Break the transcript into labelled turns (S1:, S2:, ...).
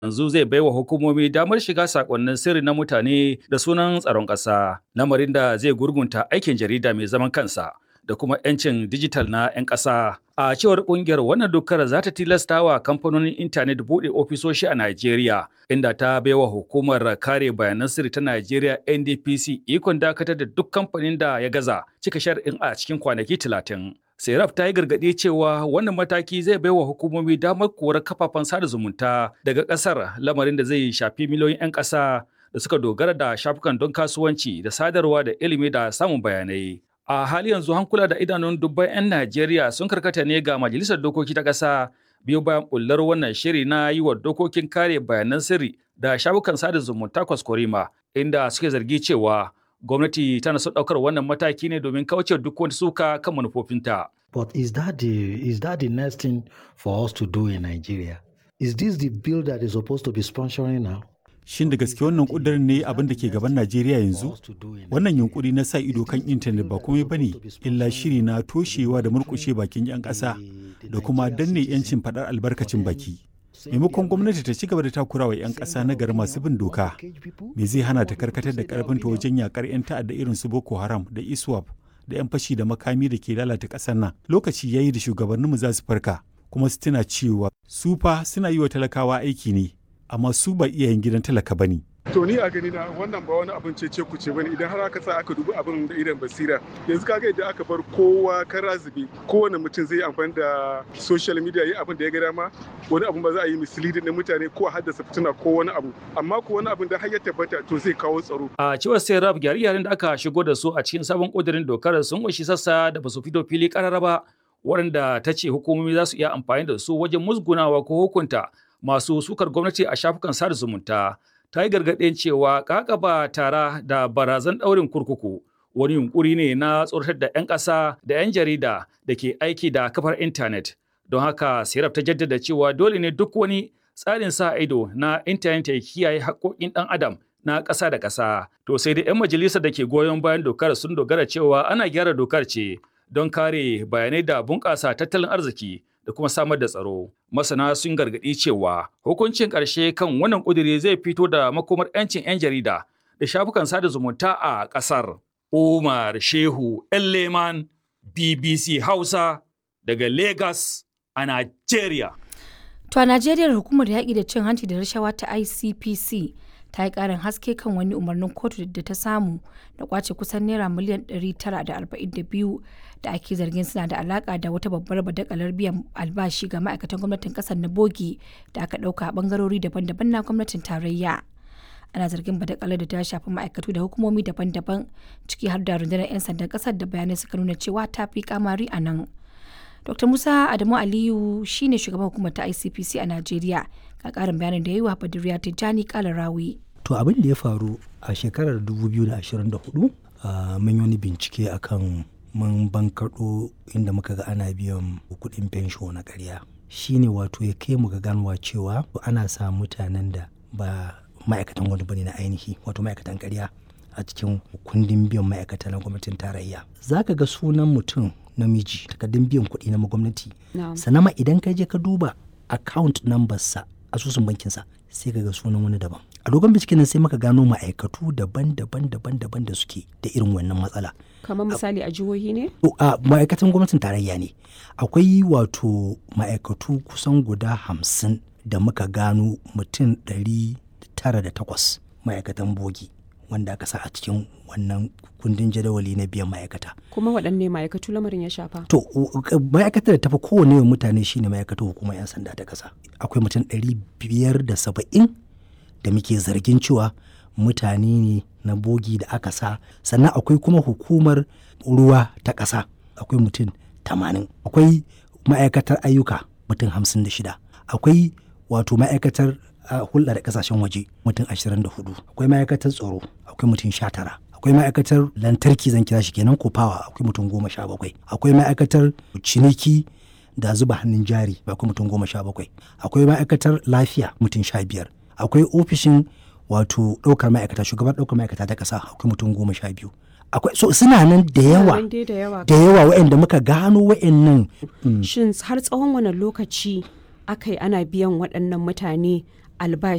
S1: yanzu zai baiwa hukumomi damar shiga sakonnin sirri na mutane da sunan tsaron ƙasa, lamarin da zai gurgunta aikin jarida mai zaman kansa da kuma 'yancin dijital na 'yan ƙasa. A cewar ƙungiyar wannan dokar za ta tilasta wa kamfanonin intanet buɗe ofisoshi a Najeriya, inda ta baiwa hukumar kare bayanan sirri ta Najeriya NDPC ikon dakatar da duk kamfanin da ya gaza cika shar'in a cikin kwanaki talatin. Seraf ta yi gargaɗi cewa wannan mataki zai baiwa hukumomi damar korar kafafen sada zumunta daga ƙasar lamarin da zai shafi miliyoyin 'yan ƙasa da suka dogara da shafukan don kasuwanci da sadarwa da ilimi da samun bayanai. A hali yanzu hankula da idanun dubban 'yan Najeriya sun karkata ne ga Majalisar Dokoki ta ƙasa biyu bayan bullar wannan shiri na yi wa dokokin kare bayanan sirri da shafukan sada zumunta kwaskwarima inda suke zargi cewa gwamnati tana son ɗaukar wannan mataki ne domin kauce duk wani suka kan manufofinta.
S2: But is that the is that the next thing for us to do in Nigeria? Is this the bill that is supposed to be sponsoring now?
S3: Shin da gaske wannan kudirin ne abin da ke gaban Najeriya yanzu? Wannan yunkuri na sa ido kan intanet ba komai bane illa shiri na toshewa da murkushe bakin 'yan ƙasa da kuma danne 'yancin faɗar albarkacin baki. Maimakon gwamnati ta ci gaba da takurawa 'yan ƙasa na gari masu bin doka, me zai hana ta karkatar da ƙarfinta wajen yakar 'yan ta'adda irin su Boko Haram da ISWAP da 'yan fashi da makami da ke lalata ƙasar nan. Lokaci ya yi da shugabanninmu za su farka, kuma su tuna cewa su fa suna yi wa talakawa aiki ne, amma su ba iyayen gidan talaka ba ne.
S4: To ni a gani na wannan ba wani abin cece ku ce bane idan har aka sa aka dubi abin da idan basira yanzu kaga idan aka bar kowa kara zube kowane mutum zai amfani da social media yi abin da ya ga dama wani abin ba za a yi misleading na mutane ko a haddasa fitina ko wani abu amma ko wani abin da har ya tabbata to zai kawo tsaro.
S1: A cewar Serap gyare-gyaren da aka shigo da su a cikin sabon ƙudurin dokar sun ƙunshi sassa da ba su fito fili ƙarara ba waɗanda ta ce hukumomi za su iya amfani da su wajen musgunawa ko hukunta masu sukar gwamnati a shafukan sada zumunta. ta yi gargaɗin cewa kakaba tara da barazan ɗaurin kurkuku wani yunkuri ne na tsoratar da 'yan ƙasa da 'yan jarida da ke aiki da kafar intanet don haka siraf ta jaddada cewa dole ne duk wani tsarin sa ido na intanet ya kiyaye haƙƙoƙin ɗan adam na ƙasa da ƙasa to sai dai 'yan majalisar da ke goyon bayan dokar sun dogara cewa ana gyara dokar ce don kare bayanai da bunƙasa tattalin arziki da kuma samar da tsaro. Masana sun gargaɗi cewa hukuncin ƙarshe kan wannan ƙudiri zai fito da makomar 'yancin 'yan jarida da shafukan sada zumunta a ƙasar. Umar Shehu Leman BBC Hausa daga Lagos a Najeriya.
S5: To a Najeriya hukumar yaƙi da cin hanci da rashawa ta ICPC ta yi ƙarin haske kan wani umarnin kotu da ta samu da kwace kusan naira miliyan 942 da ake zargin suna da alaka da wata babbar badakalar biyan albashi ga ma'aikatan gwamnatin kasar na bogi da aka ɗauka a bangarori daban-daban na gwamnatin tarayya ana zargin badakalar da ta shafi ma'aikatu da hukumomi daban-daban ciki har da rundunar 'yan sandan kasar da bayanai suka nuna cewa ta fi kamari a nan dr musa adamu aliyu shine shugaban hukumar ta icpc a najeriya ga karin bayanin da ya yi wa badiriya tijjani kalarawi
S2: to abin da ya faru a shekarar 2024 mun yi wani bincike akan mun bankaɗo inda muka ga ana biyan kuɗin fensho na ƙarya shine wato ya kai mu ga ganwa cewa ana sa mutanen da ba ma'aikatan wani bane na ainihi wato ma'aikatan ƙarya a cikin kundin biyan ma'aikata na gwamnatin tarayya za ka ga sunan mutum namiji takardun biyan kuɗi na gwamnati sannan ma idan ka je ka duba account number sa asusun bankinsa sai ka ga sunan wani daban a dogon binciken nan sai muka gano ma'aikatu daban-daban daban-daban da suke da irin wannan matsala
S6: kamar misali a jihohi ne
S2: a ma'aikatan gwamnatin tarayya ne akwai wato ma'aikatu kusan guda hamsin da muka gano mutum ɗari tara da takwas ma'aikatan bogi wanda aka sa a cikin wannan kundin jadawali na biyan ma'aikata.
S6: Kuma waɗanne ma'aikatu lamarin ya shafa?
S2: To, ma'aikatar da tafi kowane yawan mutane shine ma'aikatar hukumar 'yan sanda ta ƙasa. Akwai mutum ɗari biyar da saba'in da muke zargin cewa mutane ne na bogi da aka sa. Sannan akwai kuma hukumar ruwa ta ƙasa. Akwai mutum tamanin. Akwai ma'aikatar ayyuka mutum hamsin da shida. Akwai wato ma'aikatar a hulɗa da ƙasashen waje mutum 24 akwai ma'aikatar tsaro akwai mutum 19 akwai ma'aikatar lantarki zan kira shi kenan ko fawa akwai mutum 17 akwai ma'aikatar ciniki da zuba hannun jari akwai mutum 17 akwai ma'aikatar lafiya mutum 15 akwai ofishin wato ɗaukar ma'aikata shugaban ɗaukar ma'aikata ta ƙasa akwai mutum 12 akwai so suna nan da yawa da yawa waɗanda muka gano waɗannan
S6: shin har tsawon wani lokaci aka yi ana biyan waɗannan mutane albashi